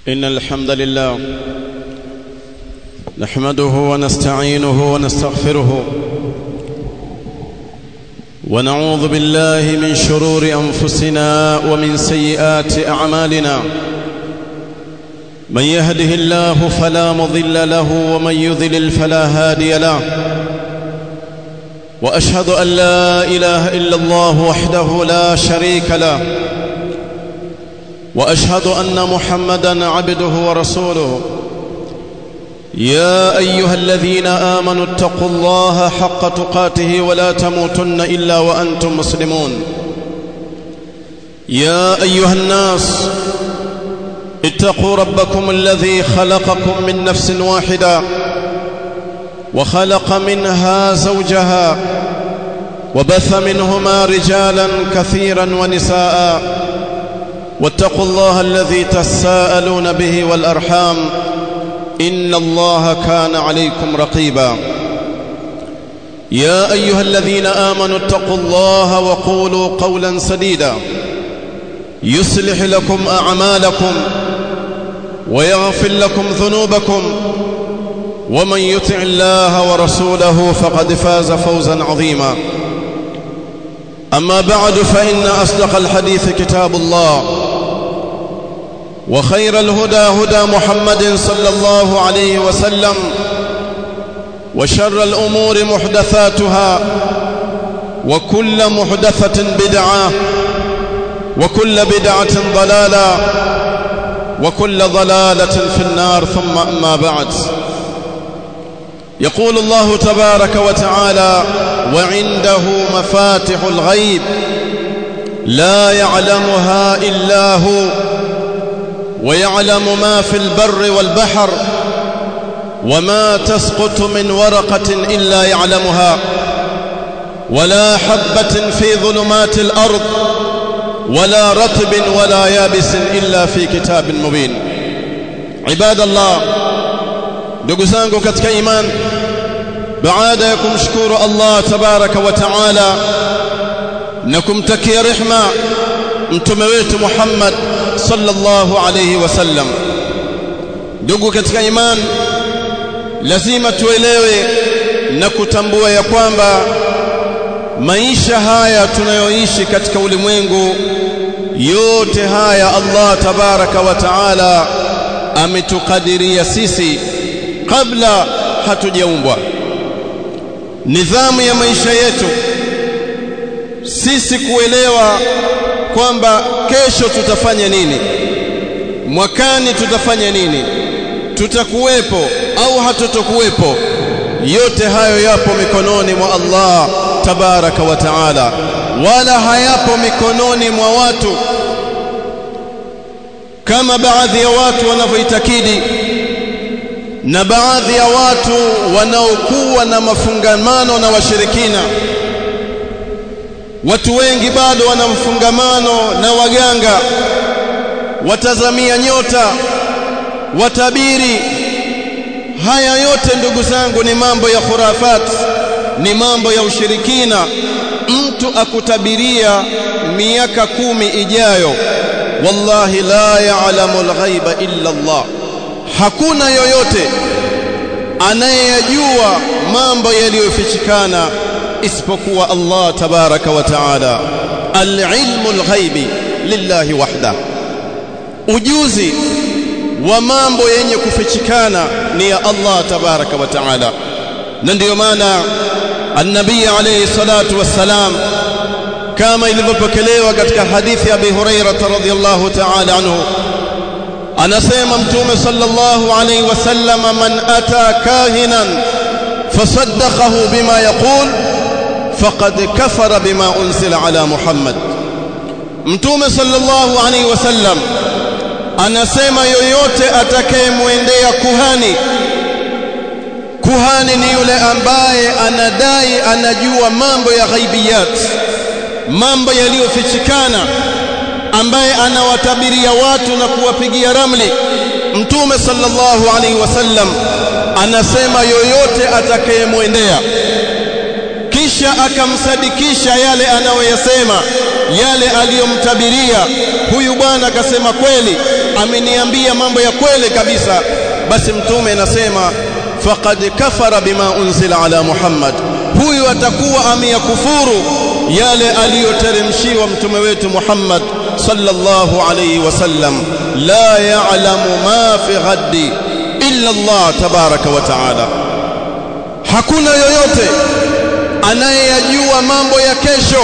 إن الحمد لله نحمده ونستعينه ونستغفره ونعوذ بالله من شرور أنفسنا ومن سيئات أعمالنا من يهده الله فلا مضل له ومن يذلل فلا هادي له وأشهد أن لا إله إلا الله وحده لا شريك له واشهد ان محمدا عبده ورسوله يا ايها الذين امنوا اتقوا الله حق تقاته ولا تموتن الا وانتم مسلمون يا ايها الناس اتقوا ربكم الذي خلقكم من نفس واحده وخلق منها زوجها وبث منهما رجالا كثيرا ونساء واتقوا الله الذي تساءلون به والأرحام إن الله كان عليكم رقيبا يا أيها الذين آمنوا اتقوا الله وقولوا قولا سديدا يصلح لكم أعمالكم ويغفر لكم ذنوبكم ومن يطع الله ورسوله فقد فاز فوزا عظيما أما بعد فإن أصدق الحديث كتاب الله وخير الهدى هدى محمد صلى الله عليه وسلم وشر الأمور محدثاتها وكل محدثة بدعة وكل بدعة ضلالة وكل ضلالة في النار ثم أما بعد يقول الله تبارك وتعالى وعنده مفاتح الغيب لا يعلمها إلا هو ويعلم ما في البر والبحر وما تسقط من ورقة إلا يعلمها ولا حبة في ظلمات الأرض ولا رطب ولا يابس إلا في كتاب مبين عباد الله ndugu zangu katika iman baada ya kumshukuru Allah tabaraka wa taala na kumtakia rehma mtume wetu Muhammad sallallahu alayhi wasallam ndugu katika iman lazima tuelewe na kutambua ya kwamba maisha haya tunayoishi katika ulimwengu yote haya Allah tabaraka wa taala ametukadiria sisi kabla hatujaumbwa nidhamu ya maisha yetu sisi kuelewa kwamba kesho tutafanya nini mwakani tutafanya nini tutakuwepo au hatutokuwepo yote hayo yapo mikononi mwa Allah tabaraka wa taala wala hayapo mikononi mwa watu kama baadhi ya watu wanavyoitakidi na baadhi ya watu wanaokuwa na mafungamano na washirikina watu wengi bado wana mfungamano na waganga watazamia nyota watabiri haya yote ndugu zangu ni mambo ya khurafat ni mambo ya ushirikina mtu akutabiria miaka kumi ijayo wallahi la ya'lamu al-ghaiba illa Allah hakuna yoyote anayeyajua mambo yaliyofichikana isipokuwa Allah tabaraka wa taala al-ilmu al-ghaibi lillahi wahda ujuzi wa mambo yenye kufichikana ni ya Allah tabaraka wa taala na ndiyo maana an-nabii alayhi salatu wassalam kama ilivyopokelewa katika hadithi ya Abi Hurairah radhiyallahu ta'ala anhu anasema mtume sallallahu alayhi wasallam man ata kahinan fasaddaqahu bima yaqul faqad kafara bima unzila ala Muhammad mtume sallallahu alayhi wasallam anasema yoyote atakayemwendea kuhani kuhani ni yule ambaye anadai anajua mambo ya ghaibiyat mambo yaliyofichikana ambaye anawatabiria watu na kuwapigia ramli mtume sallallahu alaihi wasallam anasema yoyote atakayemwendea kisha akamsadikisha yale anayoyasema yale aliyomtabiria huyu bwana akasema kweli ameniambia mambo ya kweli kabisa basi mtume anasema faqad kafara bima unzila ala Muhammad huyu atakuwa ameyakufuru yale aliyoteremshiwa mtume wetu Muhammad sallallahu alayhi wasallam la ya'lamu ma fi ghaddi illa Allah tabaraka wa taala hakuna yoyote anayeyajua mambo ya kesho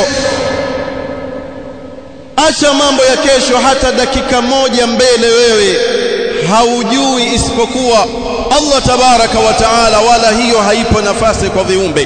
acha mambo ya kesho hata dakika moja mbele wewe haujui isipokuwa Allah tabaraka wa taala wala hiyo haipo nafasi kwa viumbe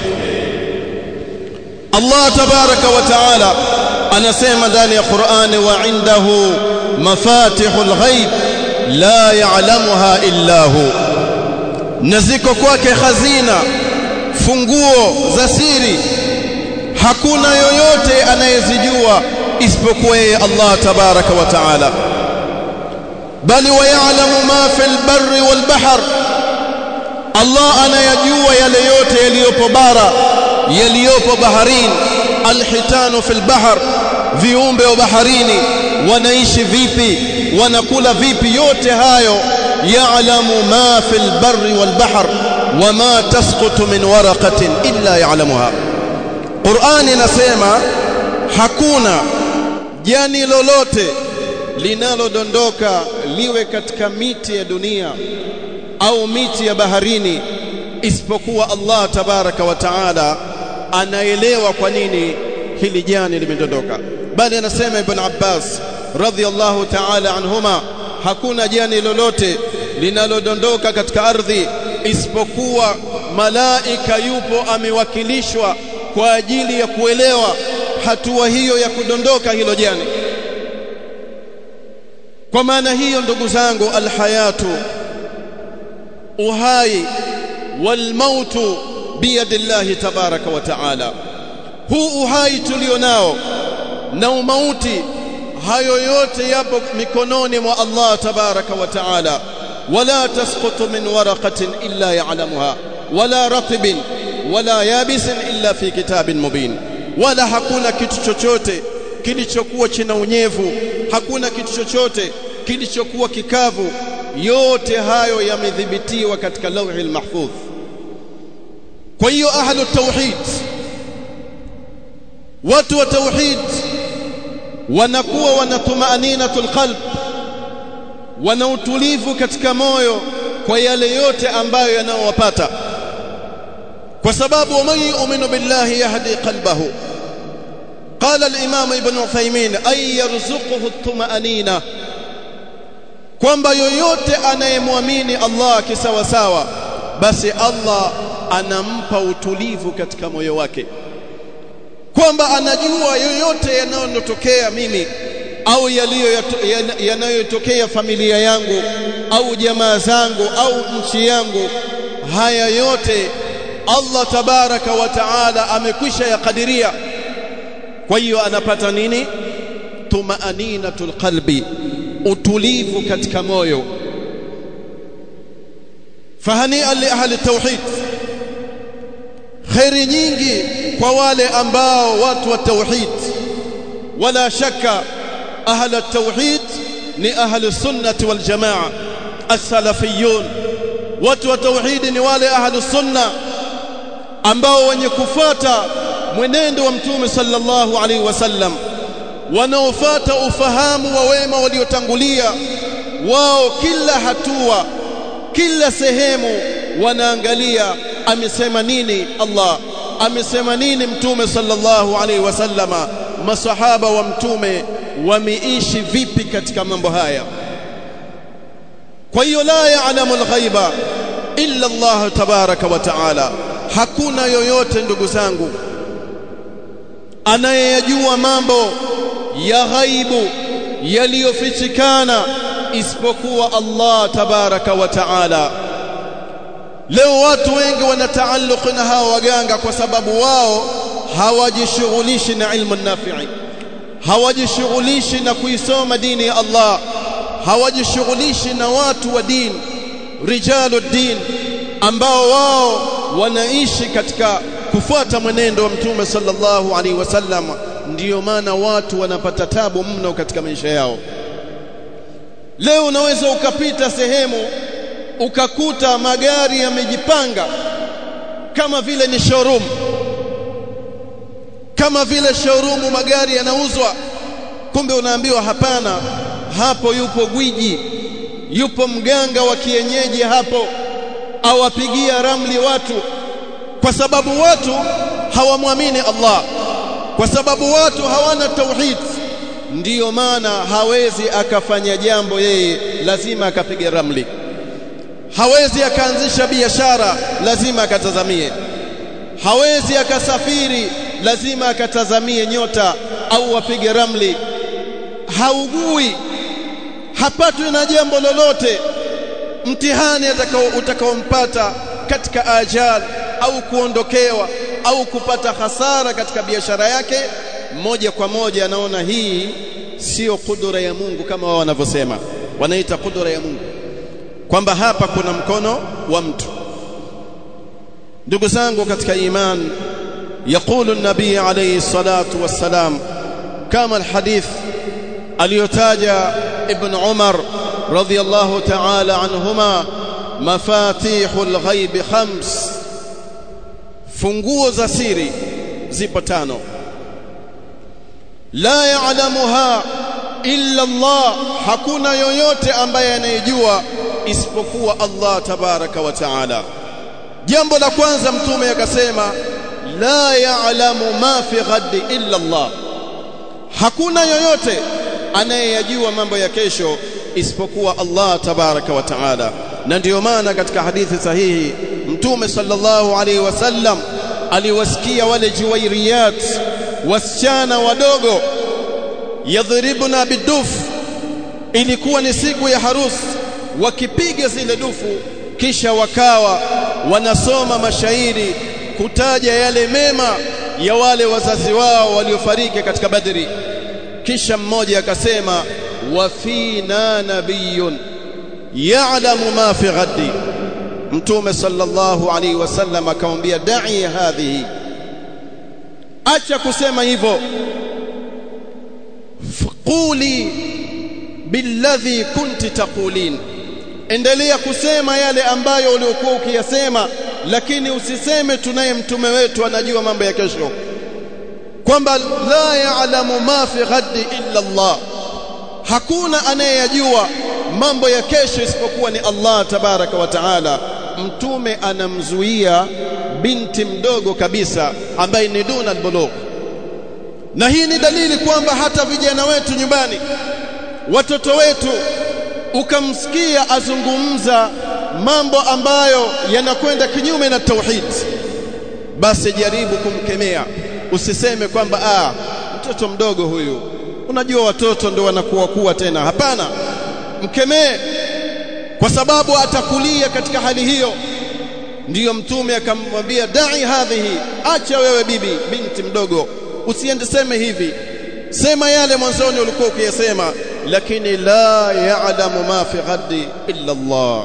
Allah tabaraka wa taala anasema ndani ya Qur'ani wa indahu mafatihul ghaib la ya'lamuha illa hu na ziko kwake hazina funguo za siri hakuna yoyote anayezijua isipokuwa yeye Allah tabaraka wa taala bali wayalamu ma fil barri wal bahr Allah anayajua yale yote yaliyopo bara yaliyopo baharini alhitanu fil bahr viumbe wa baharini wanaishi vipi wanakula vipi yote hayo ya'lamu ma fil barri wal bahr wama tasqutu min waraqatin illa ya'lamuha Qur'ani inasema hakuna jani lolote linalodondoka liwe katika miti ya dunia au miti ya baharini isipokuwa Allah tabaraka wa taala anaelewa kwa nini hili jani limedondoka bali anasema ibn Abbas radhiyallahu ta'ala anhuma hakuna jani lolote linalodondoka katika ardhi isipokuwa malaika yupo amewakilishwa kwa ajili ya kuelewa hatua hiyo ya kudondoka hilo jani kwa maana hiyo ndugu zangu alhayatu uhai walmautu biyadillahi tabaraka wa taala huu uhai tulionao na umauti hayo yote yapo mikononi mwa Allah tabaraka wa taala wala tasqutu min waraqatin illa ya'lamuha wala ratibin wala yabisin illa fi kitabin mubin wala hakuna kitu chochote kilichokuwa china unyevu hakuna kitu chochote kilichokuwa kikavu yote hayo yamedhibitiwa katika lauhi mahfudh kwa hiyo ahlu tauhid watu wa tauhid wanakuwa wana tumaaninatul qalb wana utulivu katika moyo kwa yale yote ambayo yanayowapata kwa sababu man yu'minu billahi yahdi qalbahu قال الإمام ابن عثيمين أي يرزقه الطمأنينة kwamba yoyote anayemwamini Allah kisawasawa basi Allah anampa utulivu katika moyo wake kwamba anajua yoyote yanayotokea mimi au yanayotokea familia yangu au jamaa zangu au nchi yangu haya yote Allah tabaraka wa taala amekwisha yakadiria kwa hiyo anapata nini tumaaninatul qalbi utulivu katika moyo fahania li ahli tauhid khairi nyingi kwa wale ambao watu wa tauhid wala shaka ahli tauhid ni ahli sunnati wal jamaa as-salafiyun watu wa tauhid ni wale ahli sunna ambao wenye kufuata mwenendo wa mtume sallallahu alaihi wasallam wanaofuata ufahamu wa wema waliotangulia wao kila hatua kila sehemu wanaangalia amesema nini Allah amesema nini mtume sallallahu alaihi wasallama masahaba wa mtume wameishi vipi katika mambo haya kwa hiyo la ya'lamu al-ghaiba illa Allah tabaraka wa taala hakuna yoyote ndugu zangu anayeyajua mambo ya ghaibu yaliyofichikana isipokuwa Allah tabaraka wa taala leo watu wengi wanataalluq na hawa waganga kwa sababu wao hawajishughulishi na ilmu nafi'i hawajishughulishi na kuisoma dini ya Allah hawajishughulishi na watu wa dini rijalu din ambao wao wanaishi katika kufuata mwenendo wa mtume sallallahu alaihi wasallam ndiyo maana watu wanapata tabu mno katika maisha yao leo unaweza ukapita sehemu ukakuta magari yamejipanga kama vile ni showroom kama vile showroom magari yanauzwa kumbe unaambiwa hapana hapo yupo gwiji yupo mganga wa kienyeji hapo awapigia ramli watu kwa sababu watu hawamwamini Allah kwa sababu watu hawana tauhid ndiyo maana hawezi akafanya jambo yeye lazima akapiga ramli hawezi akaanzisha biashara lazima akatazamie hawezi akasafiri lazima akatazamie nyota au apige ramli haugui hapatwi na jambo lolote mtihani atakao utakaompata katika ajal au kuondokewa au kupata hasara katika biashara yake moja kwa moja anaona hii sio kudura ya Mungu kama wao wanavyosema wanaita kudura ya Mungu kwamba hapa kuna mkono wa mtu ndugu zangu katika iman يقول النبي عليه الصلاة والسلام كما الحديث aliyotaja ibn Umar radhiyallahu ta'ala anhuma mafatihul ghaib khams funguo za siri zipo tano la ya'lamuha illa Allah hakuna yoyote ambaye anayejua isipokuwa Allah tabaraka wa taala jambo la kwanza mtume akasema la ya'lamu ma fi ghadi illa Allah hakuna yoyote anayeyajua mambo ya kesho isipokuwa Allah tabaraka wa taala na ndiyo maana katika hadithi sahihi mtume sallallahu alaihi wasallam aliwasikia wale juwairiyat wasichana wadogo yadhribuna biduf ilikuwa ni siku ya harusi wakipiga zile dufu kisha wakawa wanasoma mashairi kutaja yale mema ya wale wazazi wao waliofariki katika badri kisha mmoja akasema wa fina nabiyun ya'lamu ma fi ghadi mtume sallallahu alaihi wasallam akamwambia da'i hadhihi acha kusema hivyo quli billadhi kunti taqulin endelea kusema yale ambayo uliokuwa ukiyasema lakini usiseme tunaye mtume wetu anajua mambo ya kesho kwamba la ya'lamu ma fi ghadi illa Allah hakuna anayeyajua mambo ya kesho isipokuwa ni Allah tabaraka wa taala mtume anamzuia binti mdogo kabisa ambaye ni duna albulugh na hii ni dalili kwamba hata vijana wetu nyumbani watoto wetu ukamsikia azungumza mambo ambayo yanakwenda kinyume na tauhid basi jaribu kumkemea usiseme kwamba ah mtoto mdogo huyu unajua watoto ndio wanakuwa kuwa tena hapana mkemee kwa sababu atakulia katika hali hiyo ndiyo mtume akamwambia dai hadhihi acha wewe bibi binti mdogo usiende seme hivi sema yale mwanzoni ulikuwa ukiyasema lakini la ya'lamu ma fi ghadi illa Allah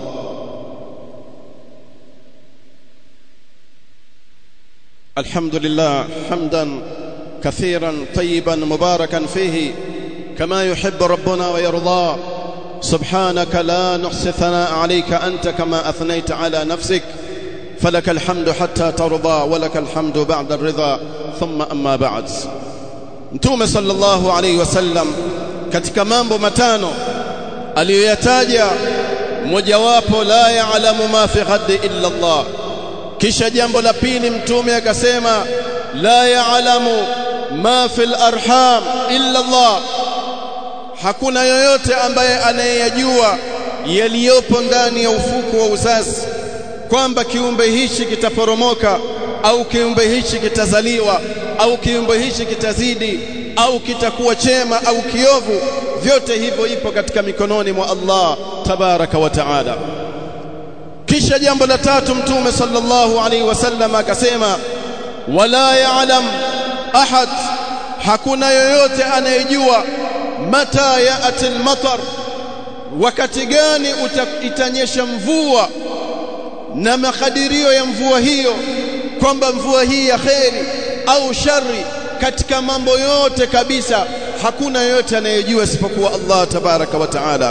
الحمد لله حمدا كثيرا طيبا مباركا فيه كما يحب ربنا ويرضى سبحانك لا نحصي ثناء عليك أنت كما أثنيت على نفسك فلك الحمد حتى ترضى ولك الحمد بعد الرضا ثم أما بعد Mtume sallallahu alaihi wasallam katika mambo matano aliyoyataja mojawapo la ya'lamu ma fi ghadi illa Allah kisha jambo la pili mtume akasema la ya'lamu ma fil arham illa Allah hakuna yoyote ambaye anayeyajua yaliyopo ndani ya ufuko wa uzazi kwamba kiumbe hichi kitaporomoka au kiumbe hichi kitazaliwa au kiumbe hichi kitazidi au kitakuwa chema au kiovu vyote hivyo ipo katika mikononi mwa Allah tabaraka wa taala kisha jambo la tatu mtume sallallahu alaihi wasallam akasema wala ya'lam ahad hakuna yoyote anayejua mata ya'ti al-matar wakati gani itanyesha mvua na makadirio ya mvua hiyo kwamba mvua hii ya kheri au shari katika mambo yote kabisa hakuna yoyote anayejua isipokuwa Allah tabaraka wa taala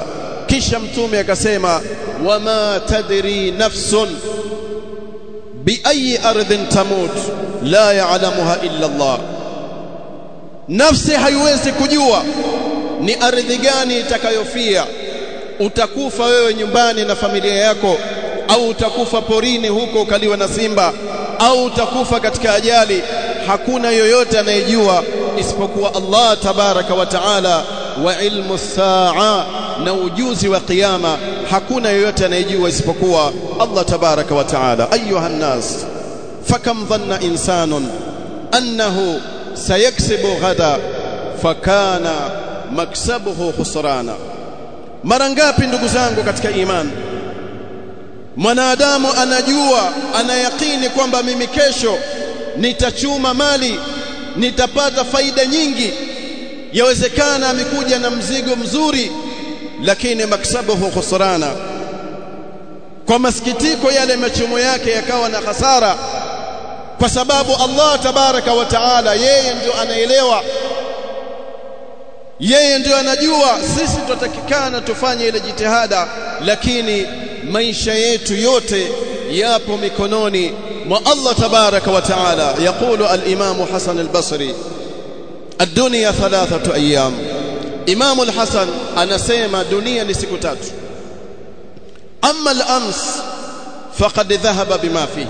kisha mtume akasema wama tadri nafsun biayi ardhin tamut la ya'lamuha illa Allah nafsi haiwezi kujua ni ardhi gani itakayofia utakufa wewe nyumbani na familia yako au utakufa porini huko ukaliwa na simba au utakufa katika ajali hakuna yoyote anayejua isipokuwa Allah tabaraka wa taala wa ilmu saa na ujuzi wa kiyama hakuna yoyote anayejua isipokuwa Allah tabaraka wa taala ayuha nas fakam dhanna insanun annahu sayaksibu ghada fakana maksabuhu khusrana mara ngapi ndugu zangu katika imani mwanadamu anajua anayakini kwamba mimi kesho nitachuma mali nitapata faida nyingi yawezekana amekuja na mzigo mzuri lakini maksabuhu khusrana kwa masikitiko yale machumo yake yakawa na hasara kwa sababu Allah tabaraka wa taala yeye ndio anaelewa yeye ndio anajua sisi tutatakikana tufanye ile jitihada lakini maisha yetu yote yapo mikononi mwa Allah tabaraka wa taala yaqulu al-imam Hasan al-Basri ad-dunya thalathatu ayyam Imam al-Hasan anasema dunia ni siku tatu amma al-ams faqad dhahaba bima fihi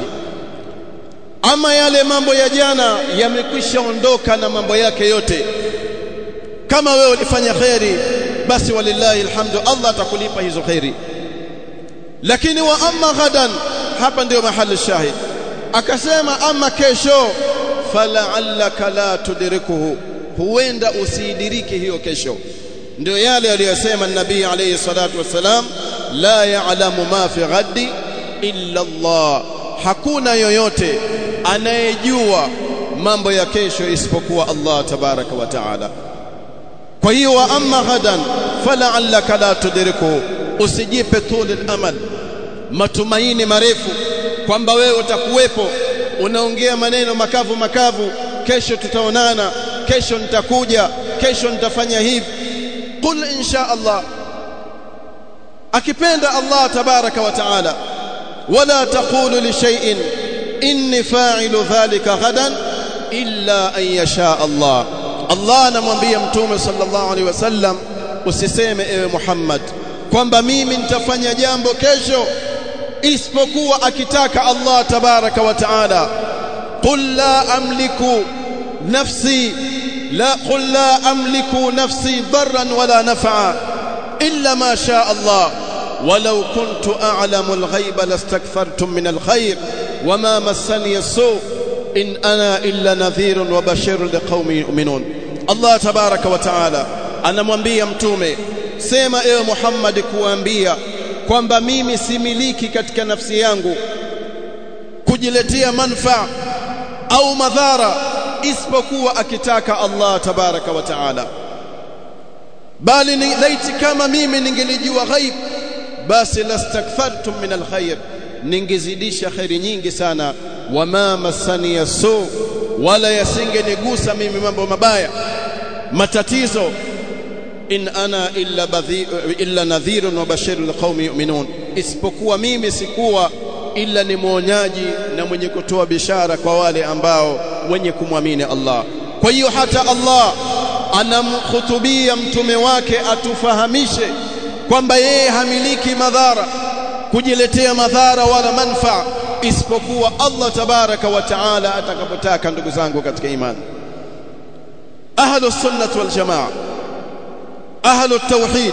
ama yale mambo ya jana yamekwisha ondoka na mambo yake yote kama wewe ulifanya khairi basi walillahi alhamdu Allah atakulipa hizo khairi lakini wa amma ghadan hapa ndio mahali shahid akasema ama kesho fala'allaka la tudrikuhu huenda usiidiriki hiyo kesho ndio yale aliyosema nabii alayhi salatu wasalam la ya'lamu ma fi ghadi illa Allah hakuna yoyote anayejua mambo ya kesho isipokuwa Allah tabaraka wa taala kwa hiyo wa amma ghadan fala'allaka la tudrikuhu usijipe tuli amal matumaini marefu kwamba wewe utakuwepo unaongea maneno makavu makavu kesho tutaonana kesho nitakuja kesho nitafanya hivi qul insha Allah akipenda Allah tabaraka wa taala wala taqulu li shay'in inni fa'ilu dhalika ghadan illa an yasha Allah Allah anamwambia mtume sallallahu alaihi wasallam usiseme ewe Muhammad kwamba mimi nitafanya jambo kesho isipokuwa akitaka Allah tabaraka wa taala qul la amliku nafsi la qul la amliku nafsi darran wala naf'a illa ma sha Allah ولو كنت أعلم الغيب لاستكثرت من الخير وما مسني السوء إن أنا إلا نذير وبشير لقوم يؤمنون الله تبارك وتعالى أنا mwambia mtume sema ewe Muhammad kuambia kwamba mimi similiki katika nafsi yangu kujiletea manfaa au madhara isipokuwa akitaka Allah tabaraka wa taala bali ni laiti kama mimi ningelijua ghaib basi lastakthartum min alkhair ningezidisha khairi nyingi sana wama masani yasu wala yasingenigusa mimi mambo mabaya matatizo in ana illa badhi illa nadhirun wa bashirun liqaumi yu'minun isipokuwa mimi sikuwa illa ni mwonyaji na mwenye kutoa bishara kwa wale ambao wenye kumwamini Allah kwa hiyo hata Allah anamkhutubia mtume wake atufahamishe kwamba yeye hamiliki madhara kujiletea madhara wala manfaa isipokuwa Allah tabaraka wa taala atakapotaka ndugu zangu katika imani ahlu sunnah wal jamaa ahlu tauhid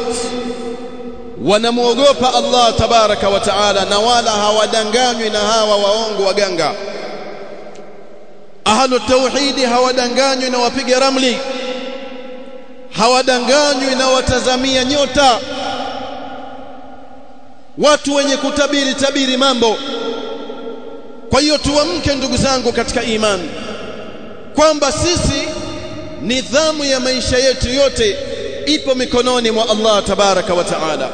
wanamuogopa Allah tabaraka wa taala na wala hawadanganywi na hawa waongo waganga ahlu tauhidi hawadanganywi na wapiga ramli hawadanganywi na watazamia nyota watu wenye kutabiri tabiri mambo kwa hiyo tuamke ndugu zangu katika imani kwamba sisi nidhamu ya maisha yetu yote ipo mikononi mwa Allah tabaraka wa taala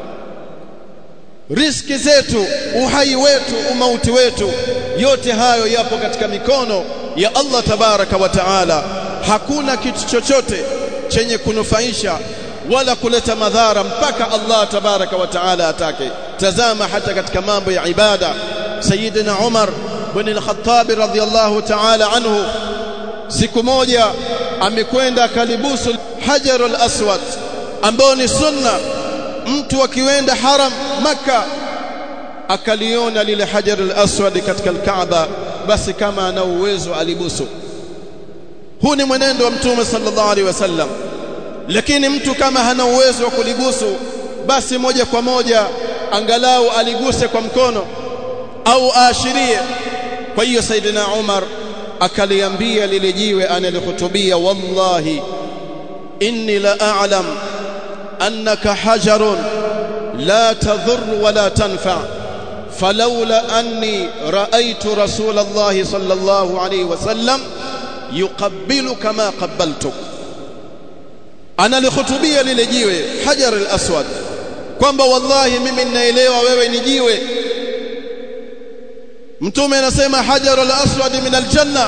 riski zetu uhai wetu umauti wetu yote hayo yapo katika mikono ya Allah tabaraka wa taala hakuna kitu chochote chenye kunufaisha wala kuleta madhara mpaka Allah tabaraka wa taala atake tazama hata katika mambo ya ibada sayyidina Umar bin al-Khattab radhiyallahu taala anhu siku moja amekwenda kalibusu hajarul aswad ambao ni sunna mtu akienda haram maka akaliona lile hajarul aswad katika al-Kaaba basi kama ana uwezo alibusu huu ni mwenendo wa mtume sallallahu alaihi wasallam lakini mtu kama hana uwezo wa kulibusu basi moja kwa moja angalau aliguse kwa mkono au aashirie kwa hiyo saidina Umar akaliambia lile jiwe analihutubia wallahi inni la a'lam annaka hajarun la tadhur wala tanfa فلولا أني رأيت رسول الله صلى الله عليه وسلم يقبلك ما قبلتك أنا لخطبية للجيوة حجر الأسود kwamba wallahi mimi ninaelewa wewe ni jiwe mtume anasema hajarul aswad min aljanna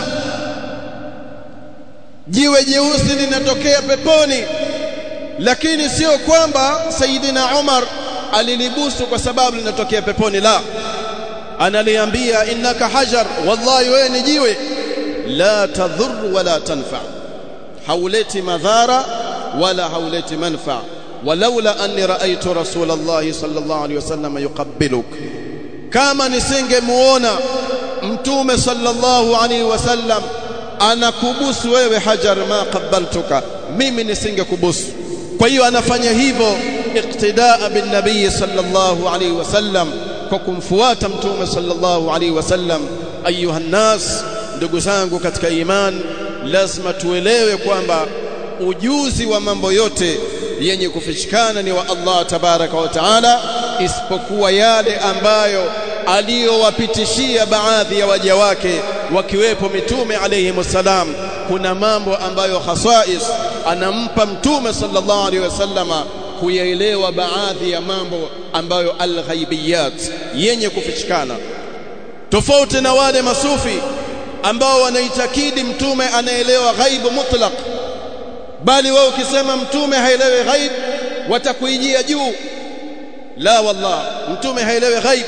jiwe jeusi linatokea peponi lakini sio kwamba sayidina Umar alilibusu kwa sababu linatokea peponi la analiambia innaka hajar wallahi wewe ni jiwe la tadhur wala tanfa hauleti madhara wala hauleti manfa walaula anni raaitu rasulullah sallallahu alaihi wasallam yuqabbiluk kama nisingemuona mtume sallallahu alaihi wasallam anakubusu wewe hajar ma qabbaltuka mimi nisingekubusu kwa hiyo anafanya hivyo iqtidaa bin nabii sallallahu alaihi wasallam kwa kumfuata mtume sallallahu alaihi wasallam ayuha nas ndugu zangu katika iman lazima tuelewe kwamba ujuzi wa mambo yote yenye kufichikana ni wa Allah tabaraka wa taala isipokuwa yale ambayo aliyowapitishia baadhi ya waja wake wakiwepo mitume alayhi wasallam kuna mambo ambayo khasais anampa mtume sallallahu alaihi wasallama kuyaelewa baadhi ya mambo ambayo alghaibiyat yenye kufichikana tofauti na wale masufi ambao wanaitakidi mtume anaelewa ghaibu mutlaq bali wao ukisema mtume haelewi ghaib watakuijia juu la wallah mtume haelewi ghaib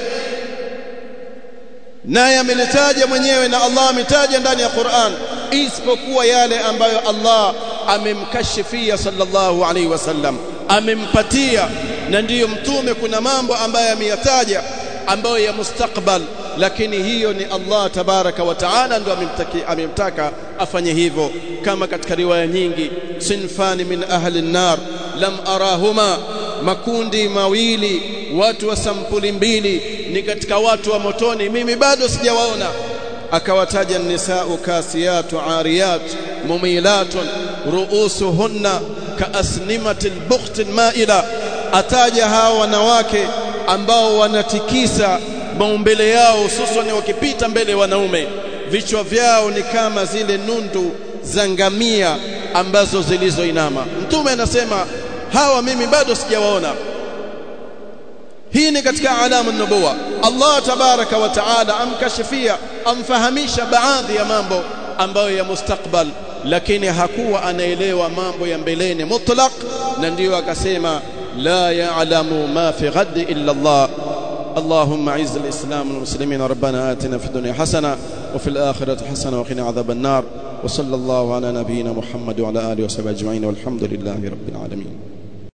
naye amelitaja mwenyewe na Allah ametaja ndani ya Qur'an isipokuwa yale ambayo Allah amemkashifia sallallahu alaihi wasallam amempatia na ndiyo mtume kuna mambo ambayo ameyataja ambayo ya mustakbal lakini hiyo ni Allah tabaraka wa taala ndo amemtaka afanye hivyo kama katika riwaya nyingi sinfani min ahli an-nar lam arahuma makundi mawili watu wa sampuli mbili ni katika watu wa motoni mimi bado sijawaona akawataja nisau kasiyatu ariyat mumilatun ruusuhunna kaasnimatil bukhtin maila ataja hawa wanawake ambao wanatikisa maumbele yao hususan wakipita mbele wanaume vichwa vyao ni kama zile nundu za ngamia ambazo zilizoinama mtume anasema hawa mimi bado sijawaona hii ni katika alamu nubuwa Allah tabaraka wa taala amkashifia amfahamisha baadhi ya mambo ambayo ya mustakbal lakini hakuwa anaelewa mambo ya mbeleni mutlaq na ndiyo akasema la ya'lamu ma fi ghadi illa Allah اللهم اعز الاسلام والمسلمين ربنا آتنا في الدنيا حسنه وفي الاخره حسنه وقنا عذاب النار وصلى الله على نبينا محمد وعلى اله وصحبه اجمعين والحمد لله رب العالمين